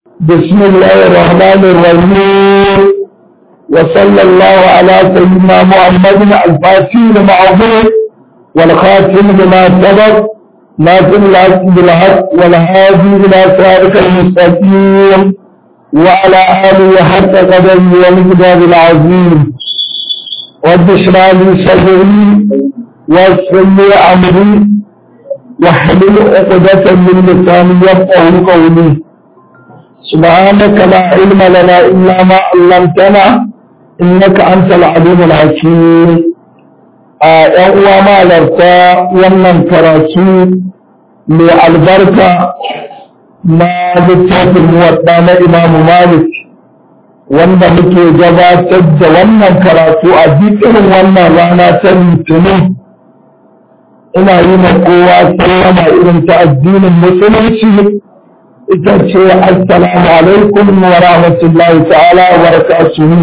بسم الله الرحمن الرحيم وصلى الله على سيدنا محمد الفاتح لمعظم والخاتم لما سبق ناصر الحق بالحق والهادي الى صراطك المستقيم وعلى اله حق قدره والمقدار العظيم رب اشرح لي صدري ويسر لي امري واحلل عقدة من لساني يفقه قولي سبحانك لا علم لنا إلا ما علمتنا إنك أنت العليم الحكيم ‘yan uwa malarta wannan karatu mai albarka na littafin muwadda na imamu malik wanda muke gabatar da wannan karatu a irin wannan rana ta litinin ina yi ma kowa sallama irin ta addinin musulunci ita ce assalamu alaikum wa rahmatullahi ta'ala wa barakatuhu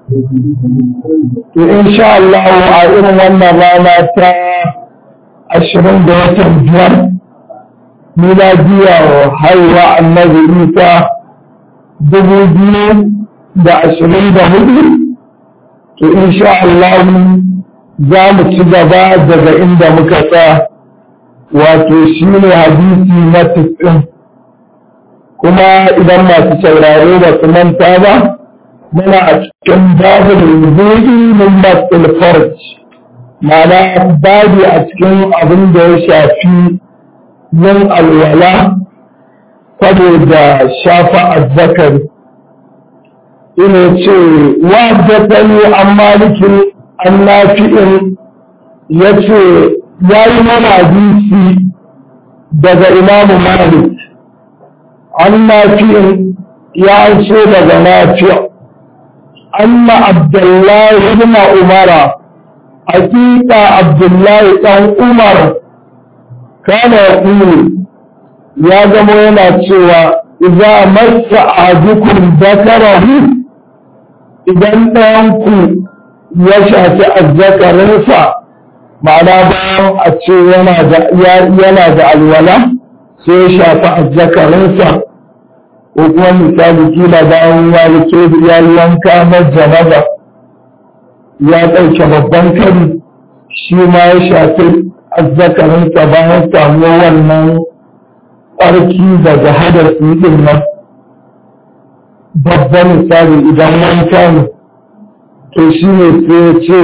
to insha Allah a irin wannan rana ta ashirin da watan biyar miladiya haihuwa annabi isa dubu biyu da ashirin da hudu to insha Allah za mu ci gaba daga inda muka sa wato shi ne hadisi na tisin kuma idan masu saurare ba su manta ba muna a cikin babu rubuɗi min batul farj ma'ana babu a cikin abin da ya shafi yin alwala saboda shafa azzakari ina ce wa da an malikin annafi'in ya ce ya yi mana hadisi daga imamu malik annafi'in ya ce daga nafi' anna abdullahi ibn umara hakika abdullahi dan umar kana yaqulu ya zama yana cewa idza massa ahadukum dakarahu idan ɗayanku ya shafi azzakarinsa ma'ana bayan a ce yana da alwala sai ya shafi azzakarinsa ko kuma misali kila bayan ya rike ya yanka na janaba ya ɗauke babban kari shi ma ya shafi azzakarinsa bayan samuwar wannan ƙarki daga hadasi ɗin nan babban misali idan wanka ne to shi ne sai ya ce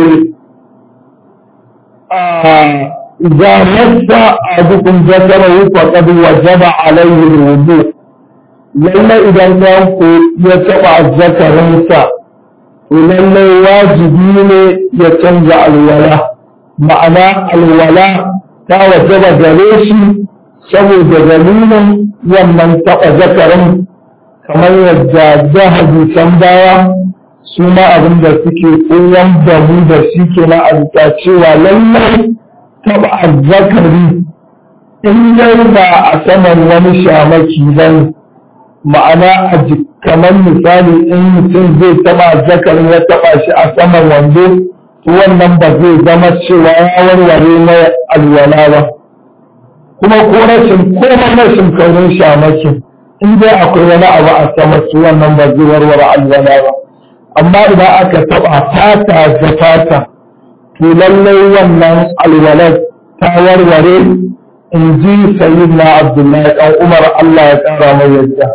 إذا مس أحدكم ذكره فقد وجب عليه الوضوء لما إذا كان يتبع ذكرنسا ولما واجبين يتنزع الولاء معنى الولاء تا وجب جريشي سبو دليل ومن تقى ذكرن kamar yadda jahabi can baya su ma abin da suke koyan da mu da shi ke na alta cewa lallai taba azzakari in dai ba a saman wani shamaki ban ma'ana a kamar misali in mutum zai taba azzakarin ya taba shi a saman wando wannan ba zai zama cewa ya warware na alwala ba kuma ko rashin ko rashin kaurin shamakin in dai akwai wani abu a sama su wannan ba zai warware alwala ba amma idan aka taba fata da fata to lallai wannan alwalar ta warware in ji sayyid na abdullahi dan umar allah ya kara mai yadda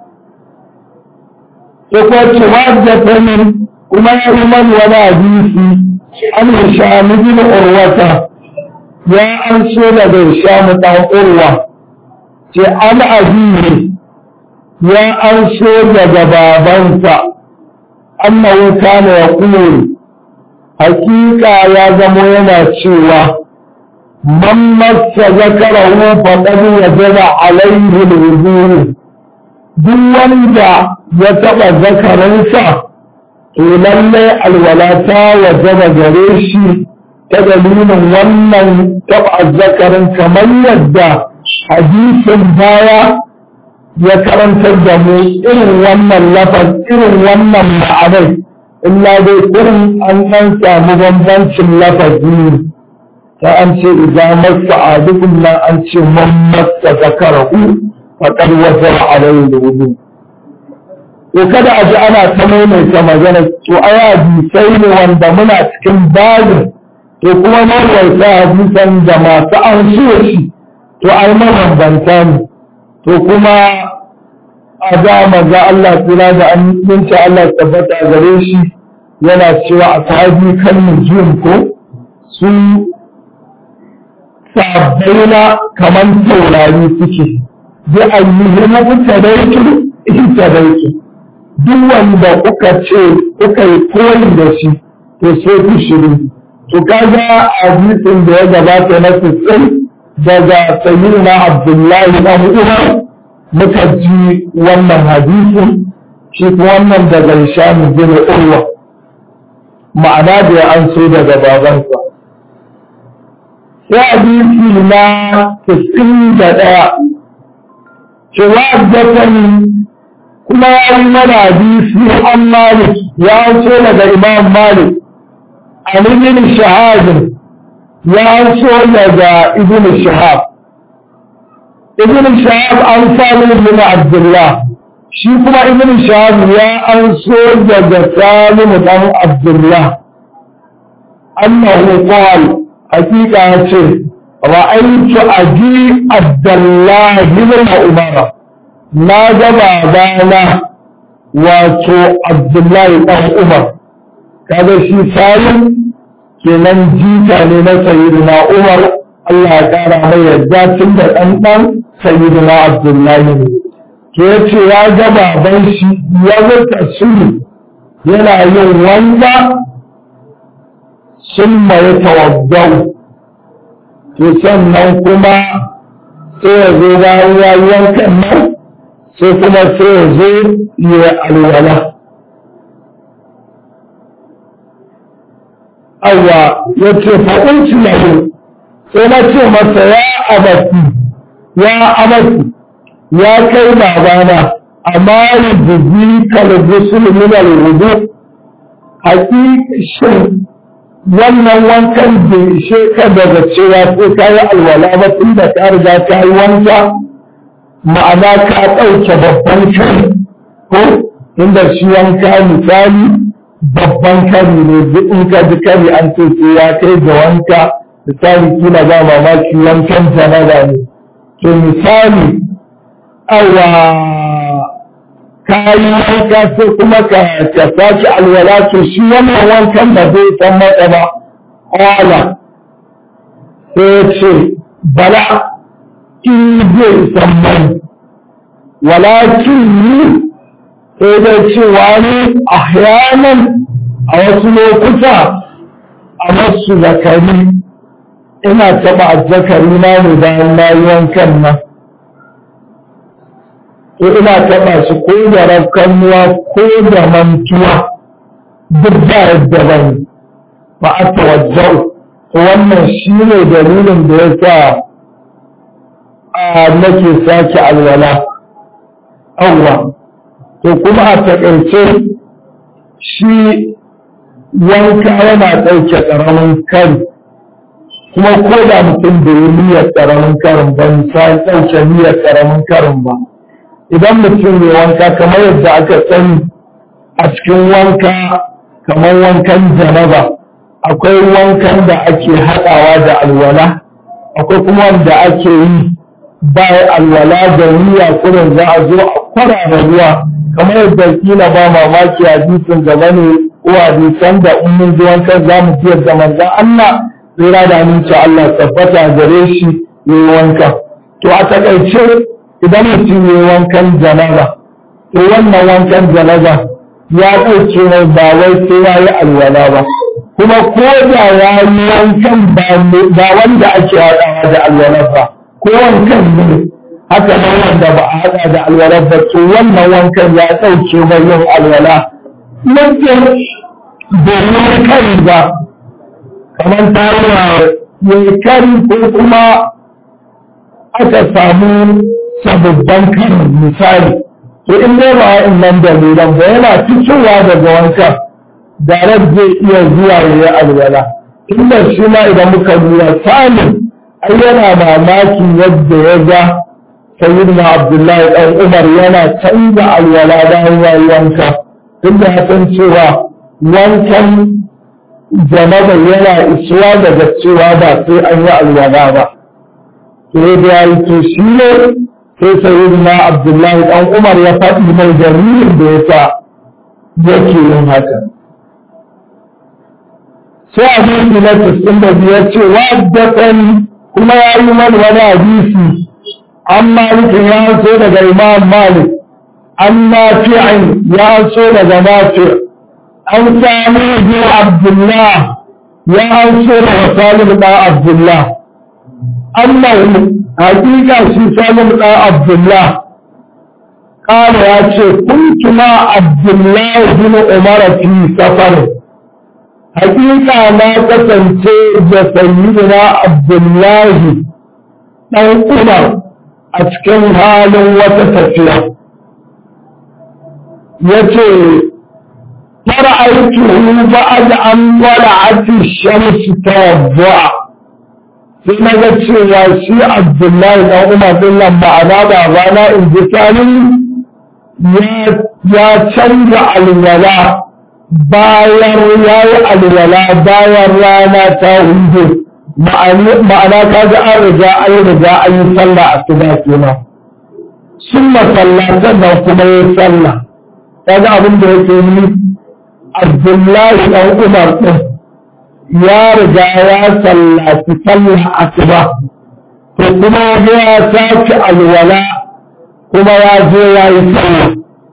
ya kuma ce wadda min kuma ya yi man wani hadisi an hisham bin urwata ya an so daga hisham dan urwa ce an abiyi ya an so daga babansa annahu kana yaqulu hakika ya zamo yana cewa man massa zakarahu faqad wajaba alayhi alwudu duk wanda ya taba zakarinsa to lalle alwala ta wajaba gare shi ta dalilin wannan taba zakarin kamar yadda hadisin baya ya karantar da mu irin wannan lafaz irin wannan ma'anar illa dai irin an ɗan samu bambancin lafazi ta an ce idan masa adukun nan an ce man masa zakarahu faƙar wajen alayhi da wudu to kada a ji ana ta maimaita magana to ai hadisai ne wanda muna cikin babin to kuma maimaita hadisan da masu an shi to ai mabambanta ne to kuma a da maza Allah tsira da aminci Allah tabbata gare shi yana cewa a sahabi kan nujum ko su sabbaina kamar taurari suke bi ayyuhum mutadaitu intadaitu duk wanda kuka ce kuka yi koyi da shi to sai ku shiru to kaga hadisin da ya gabata na sisai daga sayyidina Abdullahi dan Umar muka ji wannan hadisin shi wannan daga Hisham bin Urwa ma'ana da ya an so daga babansa sai hadisi na 91 cewa addatan kuma ya yi mana hadisi an Malik ya so daga Imam Malik an ibn Shahab ya so daga ibn Shahab ibn Shahab an samu ibn Abdullah shi kuma ibn Shahab ya an so daga Salim dan Abdullah annahu qala hakika ce ra'aytu aji Abdullah ibn Umar na ga babana wato Abdullahi dan Umar kaga shi Salim kenan jita ne na sayyidina Umar Allah ya kara mai yadda tun da ɗan ɗan sayyidina Abdullahi ne to ya ce ya ga baban shi ya zata sulu yana yin wanda sun mai tawaddau to sannan kuma sai ya zo bayan ya yi wankan nan sai kuma sai ya zo ya alwala awa ya ce fa'unci lahu sai na ce masa ya abati ya abati ya kai babana amma rubuzi kalgusul min al-wudu haƙiƙishin wannan wankan da ishe ka daga cewa sai ka yi alwala ba tun da ka riga ka yi wanka ma'ana ka ɗauke babban kari ko inda shi wanka misali babban kari ne duk in ka ji kari an ce sai ya kai da wanka misali kila ba mamaki wankan janaba ne to misali awa ka yi wanka sai kuma ka ka sake alwala to shi wannan wankan da zai san mata ba kwala sai ce bala in zai san mai walakin ni sai dai cewa ne ahyanan a wasu lokuta a masu zakari ina taɓa azzakari na ne bayan na yi wankan nan to ina taɓa shi ko da rafkanuwa ko da mantuwa duk da yadda ban ba a tawajjau to wannan shi ne dalilin da ya sa a nake sake alwala awwa to kuma a taƙaice shi wanka yana ɗauke ƙaramin kari kuma ko da mutum da yi niyyar ƙaramin karin ba misali ɗauke niyyar ƙaramin karin ba idan mutum mai wanka kamar yadda aka sani a cikin wanka kamar wankan janaba akwai wankan da ake haɗawa da alwala akwai kuma wanda ake yi bayan alwala da niyya kurin za a zo a kwarara ruwa kamar yadda kila ba mamaki hadisin gaba ne ko hadisan da in mun ji wankan za mu fiyar da manzan Allah tsira da aminci Allah tabbata gare shi yi wanka to a takaice idan mutum yi wankan janaba to wannan wankan janaba ya ɗauke mai ba wai sai ya yi alwala ba kuma ko da ya yi wankan ba wanda ake haɗawa da alwala ba ko wankan ne haka nan wanda ba a haɗa da alwala ba to wannan wankan ya ɗauke mai yin alwala mutum domin kari ba kamar ta yi kari ko kuma aka samu sababbin karin misali to in dai ba in nan dalilan ba yana fitowa daga wanka darar zai iya zuwa ya yi alwala inda shi ma idan muka lura samun ai yana mamakin yadda ya ga sayyidina abdullahi dan umar yana canza alwala bayan yayi wanka duk da san cewa wankan janaba yana isuwa daga cewa ba sai an yi alwala ba sai da yayi to shi ne sai sayyidina abdullahi dan umar ya faɗi mai dalilin da yasa yake yin haka sai hadisi na tisin da biyar ce wa kuma ya yi mana wani hadisi an malikin ya so daga imam malik an nafi'in ya so daga nafi an sami bin abdullah ya so daga salim da abdullah annahu hakika shi salim da abdullah قال يا شيخ كنت مع عبد الله بن عمر في سفر حقيقة ما كسنتي سيدنا عبد الله بن عمر أتكن حال وتتفيا يتي فرأيته بعد أن ولعت الشمس توضع sai na ga cewa shi abdullahi dan umar din nan ma'ana ba rana in ji ya canza alwala bayan ya yi alwala bayan rana ta hudu ma'ana ka ga an riga an riga an yi sallah a tuba kenan sun masallatan nan kuma ya sallah ka ga abin da yake yi abdullahi dan umar din ya riga ya sallaci sallah asuba to kuma ya sake alwala kuma ya je ya yi sallah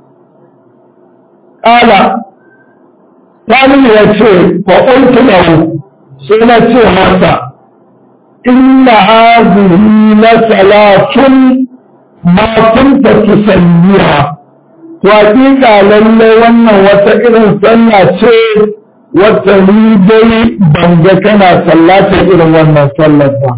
ƙala Sani ya ce fa qultu lahu sai na ce masa inna hadhihi la salatun ma kunta tusalliha to hakika lalle wannan wata irin sallah ce wata ni dai ban ga kana sallata irin wannan sallar ba.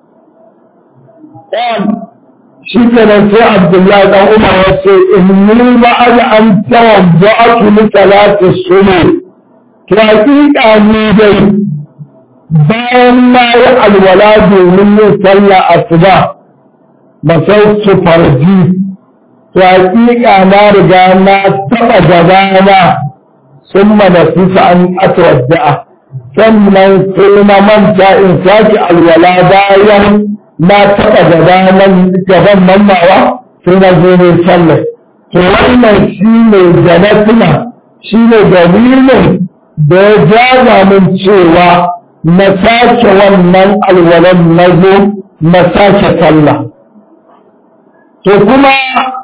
Shi kenan sai Abdullahi dan Umar ya ce in ni ba an an tawadda'atu li salati sunu to hakika ni dai bayan na yi alwala domin yin sallah asuba masautu farji to hakika na riga na taba gabana ثم نسيت أن أتودع sannan sai na manta in sake alwala bayan na taɓa gabanan gaban mannawa sai na zo ne sallar to wannan shi ne da na tuna shi ne dalilin da ya jaza min cewa na sake wannan alwalan na zo na sake sallah to kuma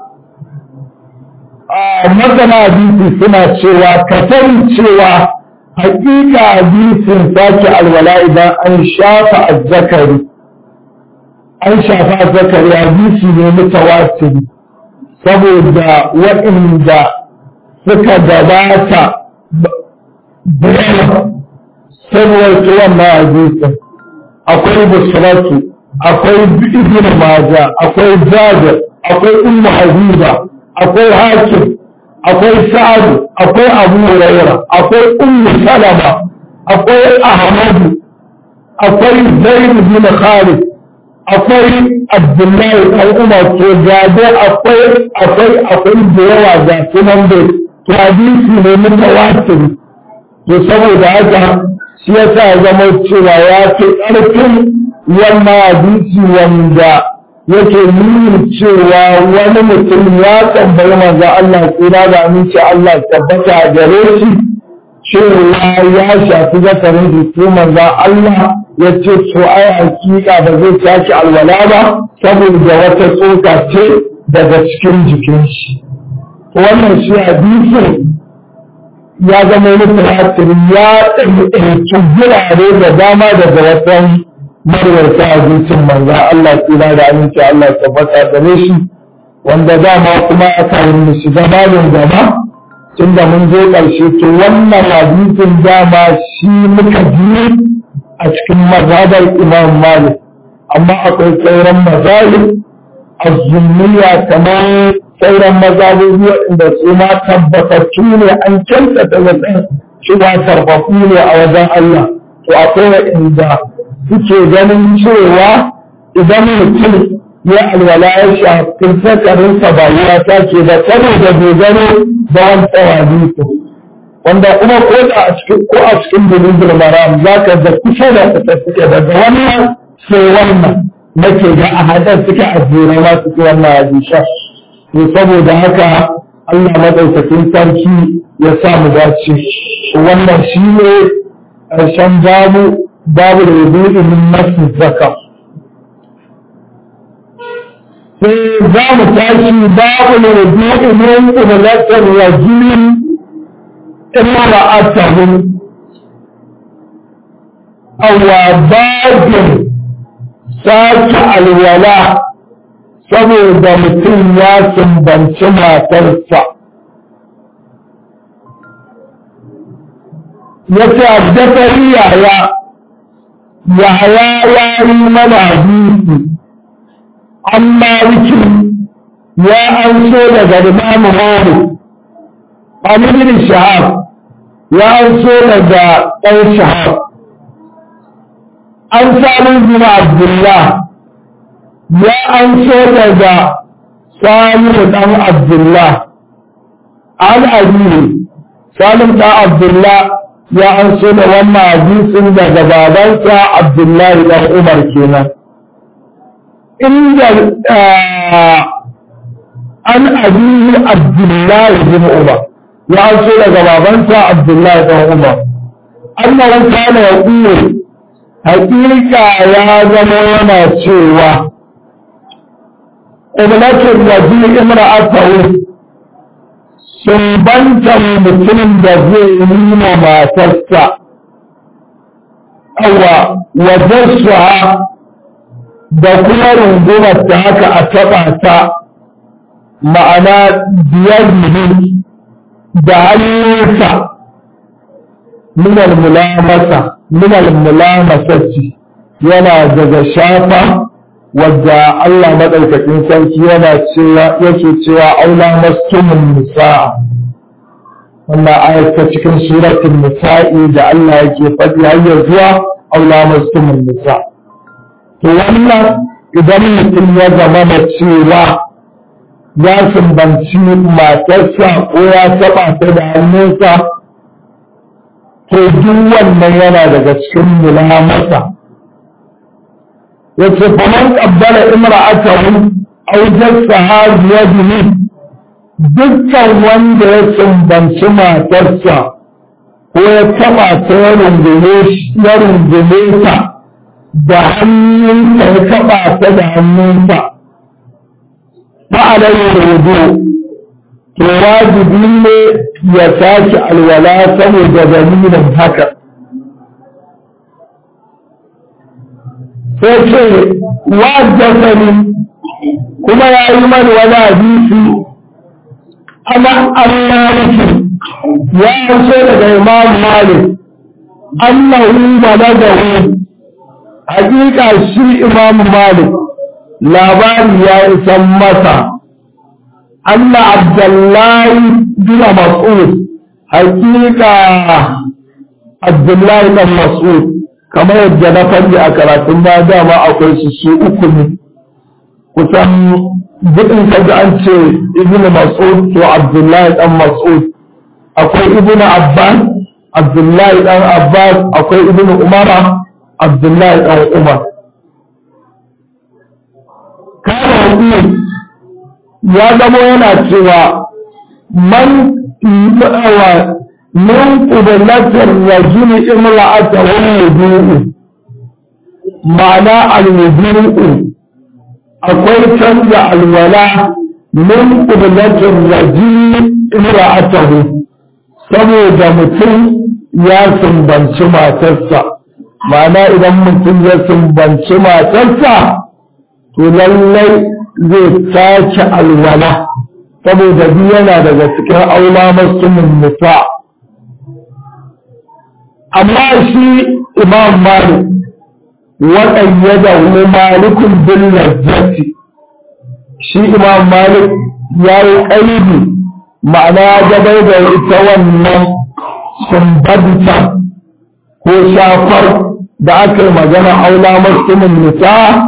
masana hadisi suna cewa ka sani cewa hakika hadisin sake alwala idan an shafa azzakari an shafa azzakari hadisi ne mutawatiri saboda waɗanda suka gabata da yawa saboda wannan hadisin akwai busratu akwai ibn maja akwai jabir akwai ummu habiba akwai hakim akwai sa'adu akwai abu huraira akwai ummu salama akwai ahmadu akwai zaid bin khalid akwai abdullahi dan umar to gabe akwai akwai akwai da yawa ga sunan da to hadisi ne mutawatir to saboda haka shi yasa zama cewa ya fi ƙarfin wannan hadisi wanda yake nuna cewa wani mutum ya tambayi manzo Allah tsira da aminci Allah tabbata gare shi cewa ya shafi zakarin jiki manzo Allah ya ce to ai hakika ba zai tashi alwala ba saboda wata tsoka ce daga cikin jikin shi wannan shi hadisin ya zama mutaratir ya ɗauki gurare da dama daga watan marwarta abincin manza Allah tsira da aminci Allah tabbata gare shi wanda dama kuma aka yi shiga babin gaba tun da mun zo ƙarshe to wannan hadisin dama shi muka ji a cikin mazhabar Imam Malik amma akwai sauran mazahib azzummiya kamar sauran mazhabobi waɗanda su ma tabbatattu ne an kyautata zaton cewa karfafu ne a wajen Allah to akwai waɗanda suke ganin cewa idan mutum ya alwala ya shafi zakarinsa ba ya take ba saboda dogaro da wancan hadisi wanda kuma ko da a cikin ko a cikin bulugul maram za ka ga kusa da kusa suke daga wannan sai wannan nake ga a hadar suke a jere ma suke wannan hadisa to saboda haka Allah madaukakin sarki ya sa mu dace wannan shi ne ƙarshen babu babu da wudu'i min nafsi zaka sai za mu tashi babu da wudu'i min qiblatir rajulin امرأته أو باب ساك الولاء saboda mutum ya sumbanci matarsa ya ce addafari yaya yaya ya yi mana hadisi an maliki ya an so daga imamu malik an ibn shahab ya an so daga ɗan shahab an samu bin abdullah ya an so daga samu ɗan abdullah an abiyu salim ɗan abdullah ya an so da wannan hadisin daga babansa abdullahi ɗan umar kenan inda an abiyu abdullahi bin umar ya so daga babansa Abdullahi ɗan Umar. Annahu kana ya ƙure, haƙiƙa ya zama yana cewa, Ƙublatin waje imra'atahu sun banta mutumin da zai yi ma matarsa, awa wajen da kuma rungumar ta haka a taɓa ta ma'ana biyar ne da hannunsa minal mulamasa minal mulamasati yana daga shafa wadda Allah madaukakin sarki yana cewa yake cewa aula mastumun nisa'a wannan ayat ta cikin suratul nisa'i da Allah yake faɗi har zuwa aula mastumun nisa to wannan idan mutum ya zama da cewa ya sumbanci matarsa ko ya taɓa ta da hannunsa to duk wannan yana daga cikin mulamasa yace faman qabbala imra'atahu aw jassaha biyadihi dukkan wanda ya sumbanci matarsa ko ya taɓa ta ya rungume ta da hannunsa ya taɓa ta da hannunsa فعليه الوضوء to wajibi ne ya sake alwala saboda dalilin haka sai ce wajasani kuma ya yi mani wani hadisi ana an maliki ya so daga imam malik annahu balagahu hakika shi imam malik labari ya isan masa Allah Abdullahi bin Mas'ud hakika Abdullahi bin Mas'ud kamar yadda na faɗi a karatun ba dama akwai su su uku ne kusan gudun kaji an ce ibn Mas'ud to Abdullahi dan Mas'ud akwai ibn Abbas Abdullahi dan Abbas akwai ibn Umara Abdullahi dan Umar kana hukumar ya zama yana cewa man wa min qiblatir rajuli imra'ata wa wudu'u ma'ana al-wudu'u akwai canza alwala min qiblatir rajuli imra'atahu saboda mutum ya sumbanci matarsa ma'ana idan mutum ya sumbanci matarsa to lallai zai sake alwala saboda biyu yana daga cikin aula masumin nisa amma shi imam malik waɗayyada hu malikun bin lazzati shi imam malik ya yi ƙaibi ma'ana ya gabai da ita wannan sumbadita ko shafar da aka yi magana aula masumin nisa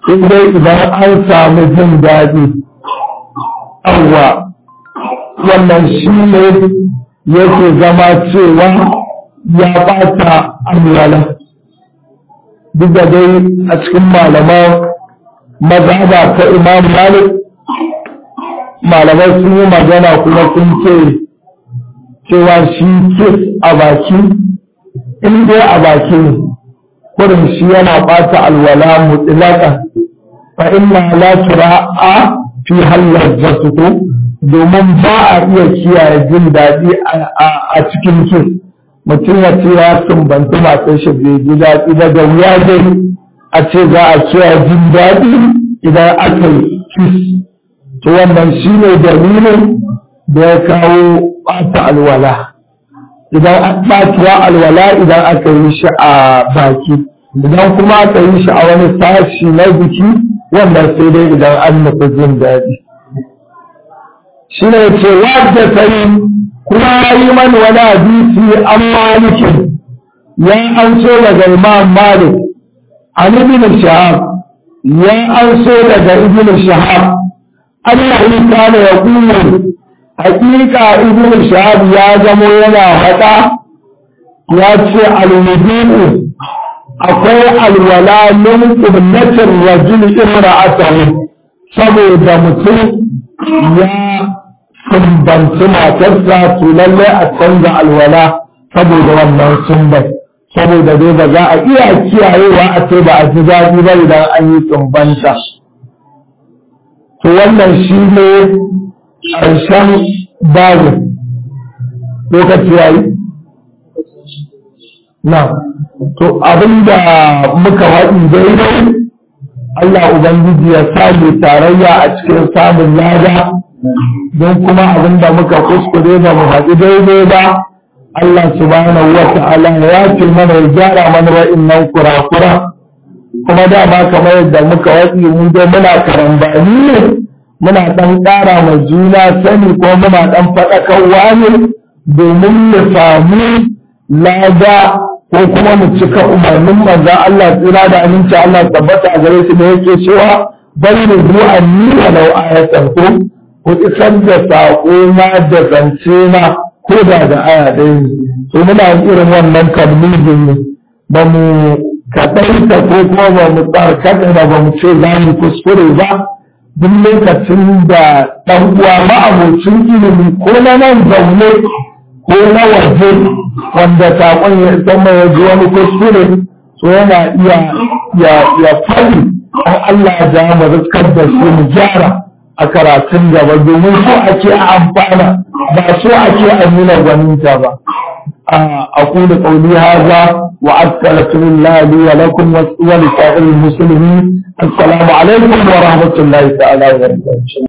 sai dai idan an samu jin daɗi awwa wannan shi ne yake zama cewa ya ɓata alwala duk da dai a cikin malaman mazhaba ta imam malik malamai sun yi magana kuma sun ce cewa shi kis a baki in dai a baki ne kurin shi yana ɓata alwala mutlaka fa inna la tura'a fi hallar zatuku domin ba a iya kiyaye jin daɗi a cikin kis mutum ya ce ya sumbanci matar shi bai ji daɗi ba da wuya dai a ce za a kiyaye jin daɗi idan aka yi kis to wannan shi ne dalilin da ya kawo ɓata alwala idan ɓatuwa alwala idan aka yi shi a baki idan kuma aka yi shi a wani sashi na jiki wannan sai dai idan an nufi jin daɗi shi ne ce wadda sai kuma yi mani wani hadisi an malikin ya an so daga imam malik an ibn shahab ya an so daga ibn shahab annahu kana yaqulu haqiqa ibn shahab ya zamo yana hada ya ce al-wudu'u akwai alwala min qiblatir rajul imra'atahu saboda mutum ya sumbanci matarsa to lalle a canza alwala saboda wannan sumbai saboda dai ba za a iya kiyayewa a ce ba a ji daɗi ba idan an yi sumbanta to wannan shi ne ƙarshen babin lokaci ya yi na to abinda muka haɗi daidai Allah Ubangiji ya sami tarayya a cikin samun lada don kuma abinda muka kuskure ba mu haɗi daidai ba Allah subhanahu wa ta'ala ya ce mana ya gyara mana wa'innan kura-kura kuma dama kamar yadda muka waɗi mun dai muna karambani ne muna ɗan ƙara ma juna sani ko muna ɗan faɗakarwa ne domin mu samu lada ko kuma mu cika umarnin manzo Allah tsira da aminci Allah tabbata a gare shi da yake cewa bari ne zuwa ni walau ayatan ko ku isar da saƙo na da zance na ko da da aya ɗaya ne to muna irin wannan kalmizin ne ba mu kaɗaita ko kuma ba mu tsarkaka da ba mu ce za mu kuskure ba duk lokacin da ɗan uwa ma'abocin ilimi ko na nan zaune ko na waje wanda saƙon ya zama ya ji wani kuskure so yana iya ya fari an Allah ya ja mu riskar da shi mu gyara a karatun gaba domin so ake a amfana ba so ake a nuna gwaninta ba أقول قولي هذا وأستغفر الله لي ولكم ولسائر المسلمين السلام عليكم ورحمة الله تعالى وبركاته